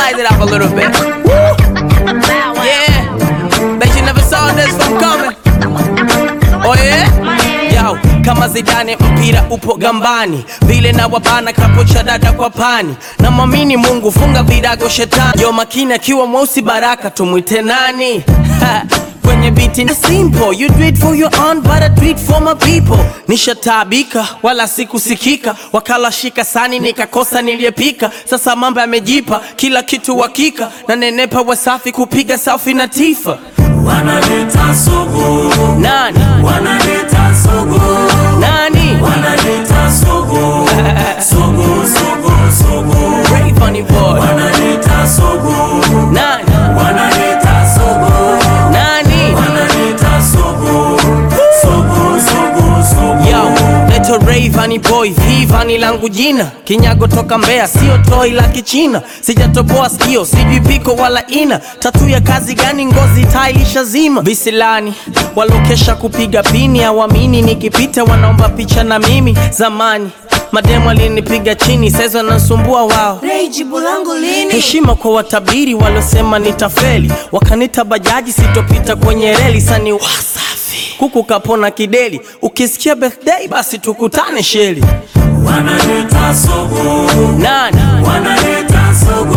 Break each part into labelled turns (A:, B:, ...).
A: Size it up a little bit. Woo! Yeah. Bet you never saw this one coming. Oh yeah? Yo, kama Zidane mpira upo gambani, vile na wabana kapocha dada kwa pani, na mwamini Mungu funga virago shetani. Yo makini akiwa mweusi baraka tumwite nani? Ha, Kwenye biti ni simple, you do it for your own but I do it for my people. Nishataabika wala sikusikika, wakala shika sani nikakosa niliyepika. Sasa mambo yamejipa, kila kitu hakika, na nenepa wasafi kupiga selfie na tifa.
B: Wanaleta sugu,
A: Nani?
B: wanaleta sugu,
A: Nani?
B: wanaleta sugu, sugu, sugu, sugu,
A: Rayvanny boy.
B: wanaleta sugu,
A: Nani?
B: wanaleta sugu,
A: Nani?
B: wanaleta sugu, sugu, sugu, sugu.
A: Yo, leto Rayvanny boy, Vivani langu jina, kinyago toka Mbeya, sio toi la Kichina, sijatoboa sikio, sijui piko wala ina, tatu ya kazi gani? Ngozi tailisha zima, visilani walokesha kupiga pini, awamini nikipita wanaomba picha na mimi. Zamani mademu alinipiga chini, saizi wanasumbua wao
C: Ray, jibu langu lini?
A: heshima kwa watabiri waliosema nitafeli, wakanita bajaji sitopita kwenye reli. Sani wasafi kuku kapona kideli, ukisikia birthday basi tukutane sheli.
B: Wanaleta sugu,
A: Nani
B: wanaleta sugu,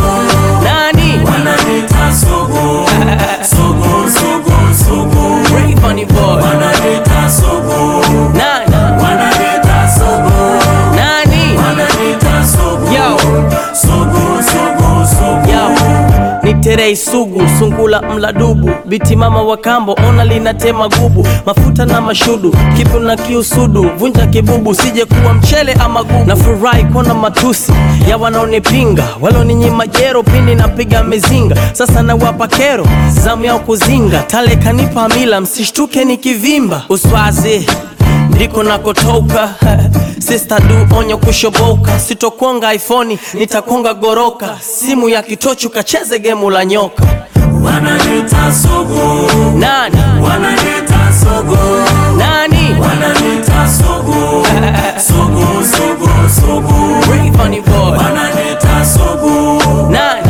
A: nani
B: wanaleta sugu, sugu, sugu, sugu,
A: Rayvanny boy
B: wanaleta sugu,
A: nani
B: wanaleta sugu,
A: nani
B: wanaleta sugu,
A: yo
B: sugu, sugu, sugu.
A: yo ni terei sugu sungula mladubu biti mama wa kambo ona linatema gubu mafuta na mashudu kipu na kiusudu vunja kibubu sije kuwa mchele ama gugu na furahi kuona matusi ya wanaonipinga waloninyima jero pindi napiga mizinga sasa nawapa kero zamu yao kuzinga tale kanipa mila msishtuke nikivimba uswazi ndiko nakotoka Sister du onyo kushoboka, sitokonga iPhone, nitakonga goroka. Simu ya kitochu kacheze gemu la nyoka.
B: Wanaleta sugu,
A: Nani
B: wanaleta sugu,
A: nani?
B: wanaleta sugu, sugu, sugu, sugu,
A: Rayvanny boy.
B: wanaleta sugu,
A: Nani